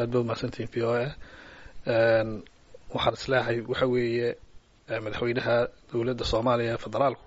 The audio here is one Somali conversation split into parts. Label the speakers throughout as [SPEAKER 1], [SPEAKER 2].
[SPEAKER 1] aad ba umahadsantihin v o a waxaan isleehay waxa weeye madaxweynaha dowladda soomaaliya federaalku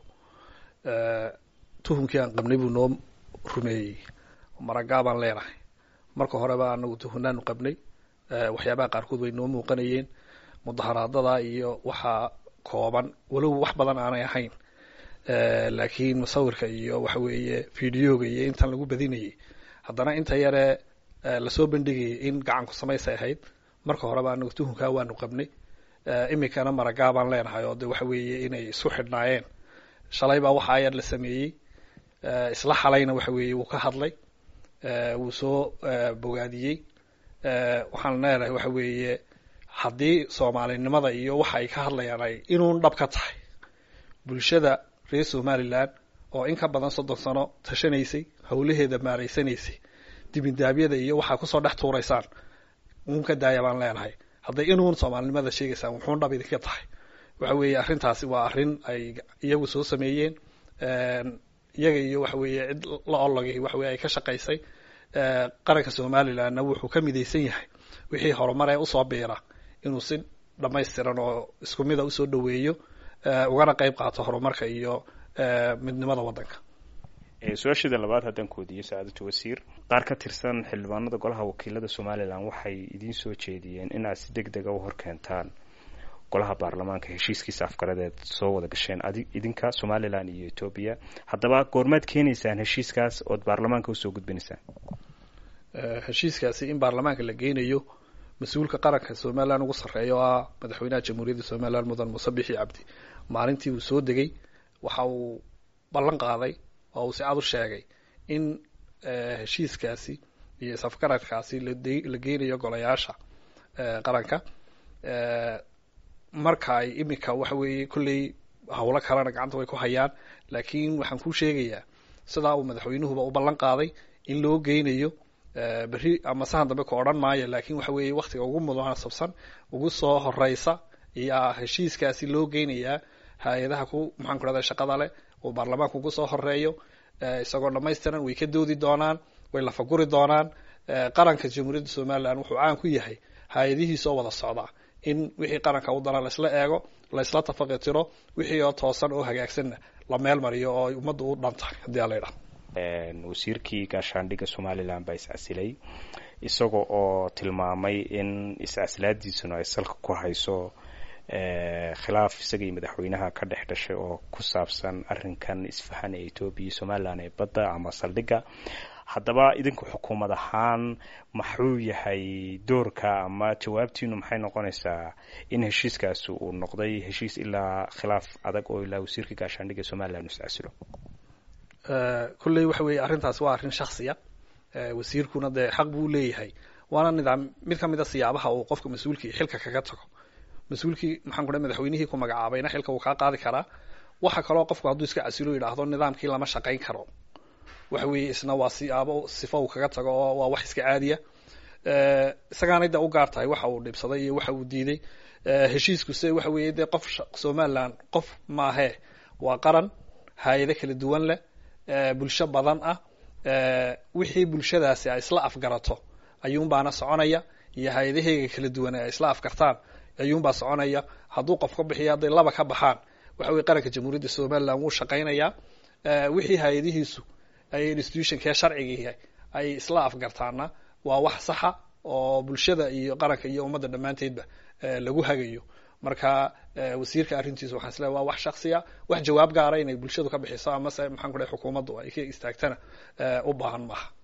[SPEAKER 1] tuhumkii aan qabnay buu noo rumeeyey maragaabaan leenahay marka horeba anagu tuhunaanu qabnay waxyaabaha qaarkood way noo muuqanayeen mudaharaadada iyo waxaa kooban walow wax badan aanay ahayn laakiin musawirka iyo waxa weeye videoga iyo intan lagu badinayay haddana inta yare lasoo bandhigayay in gacanku samaysay ahayd marka horeba anagu tuhunkaa waanu qabnay iminkana maragaabaan leenahay oo de waxa weeye inay isku xidhnaayeen shalay baa waxa ayar la sameeyey isla xalayna waxa weeye wuu ka hadlay wuu soo bogaadiyey waxaan leenahay waxa weeye haddii soomaalinimada iyo waxa ay ka hadlayaan ay inuun dhab ka tahay bulshada reer somaliland oo in ka badan soddon sano tashanaysay howlaheeda maaraysanaysay dibindaabyada iyo waxaa kusoo dhex tuuraysaan uun ka daaya baan leenahay hadday inuun soomaalinimada sheegaysaan wuxuun dhab idinka tahay waxa weeye arrintaasi waa arrin ay iyagu soo sameeyeen iyaga iyo waxa weeye cid la ologay waxa weye ay ka shaqaysay qaranka somalilandna wuxuu ka midaysan yahay wixii horumar ee usoo biira inuu si dhamaystiran oo isku mida usoo dhaweeyo ugana qeyb qaato horumarka iyo midnimada waddanka
[SPEAKER 2] su-aasheeda labaad haddaan koodiyo sacaadatu wasiir qaar ka tirsan xildhibaanada golaha wakiilada somalilan waxay idiin soo jeediyeen inaad si deg dega u horkeentaan golaha baarlamaanka heshiiskiisa afgaradeed soo wada gasheen idinka somalilan iyo etoobiya haddaba goormaad keenaysaan heshiiskaas ood baarlamaanka usoo gudbinaysaan
[SPEAKER 1] heshiiskaasi in baarlamaanka la geynayo mas-uulka qaranka somalilan ugu sarreeya oo ah madaxweynaha jamhuuriyadda somalilan mudan muuse bixi cabdi maalintii uu soo degay waxa uu ballan qaaday oo uu si cad u sheegay in heshiiskaasi iyo isafgaradkaasi la geynayo golayaasha qaranka marka ay iminka waxa weeye kolley howlo kalena gacanta way ku hayaan laakiin waxaan kuu sheegayaa sidaa uu madaxweynuhuba u ballan qaaday in loo geynayo berri ama sahan dambe ka odhan maayo laakiin waxa weeye waktiga ugu munaasabsan ugu soo horeysa ayaa heshiiskaasi loo geynayaa hay-adaha ku maxaan ku rahda shaqada leh uu baarlamaanka ugu soo horeeyo isagoo dhamaystiran way ka doodi doonaan way lafaguri doonaan qaranka jamhuuriyadda somalilan wuxuu caan ku yahay hay-adihiisoo wada socda in wixii qaranka u dana laisla eego laisla tafaqitiro wixii oo toosan oo hagaagsanna la meel mariyo oo ummadda u dhan tahay haddii ala idhaha
[SPEAKER 2] wasiirkii gaashaandhigga somalilan baa iscasilay isaga oo tilmaamay in iscasilaadiisuna ay salka ku hayso khilaaf isaga iyo madaxweynaha ka dhex dhashay oo ku saabsan arrinkan isfahan ee etoobiya iyo somalilan ee badda ama saldhigga haddaba idinku xukuumad ahaan maxuu yahay doorka ama jawaabtiinu maxay noqonaysaa in heshiiskaasi uu noqday heshiis ilaa khilaaf adag oo ilaa wasiirka gaashaandhigga somalilan iscasilo
[SPEAKER 1] kolley waxa weeye arrintaasi waa arrin shaksiya wasiirkuna dee xaq buu leeyahay waana nidaam mid ka mid a siyaabaha uu qofka mas-uulkii xilka kaga tago mas-uulkii maxaan ku dhahay madaxweynihii ku magacaabayna xilka wuu kaa qaadi karaa waxa kaloo qofku hadduu iska casilo yidhaahdo nidaamkii lama shaqayn karo waxa weeye isna waa siyaabo sifo uu kaga tago oo waa wax iska caadiya isagaanay de u gaar tahay waxa uu dhibsaday iyo waxa uu diiday heshiiskuse waxa weeye dee qof somaliland qof maahee waa qaran hay-ado kala duwan leh bulsho badan ah wixii bulshadaasi ay isla afgarato ayuunbaana soconaya iyo hay-adaheyga kala duwan ay isla afgartaan ayuunbaa soconaya hadduu qof ka bixiyo hadday laba ka baxaan waxa weye qaranka jamhuuriyadda somaliland wuu shaqaynayaa wixii hay-adihiisu ay institutionkee sharcigiihi ay isla afgartaana waa wax saxa oo bulshada iyo qaranka iyo ummadda dhammaanteedba lagu hagayo marka wasiirka arrintiisa waxaan isleehay waa wax shaksiya wax jawaab gaara inay bulshadu ka bixiso amase maxaan ku dhahay xukuumaddu ay ka istaagtana u baahan maaha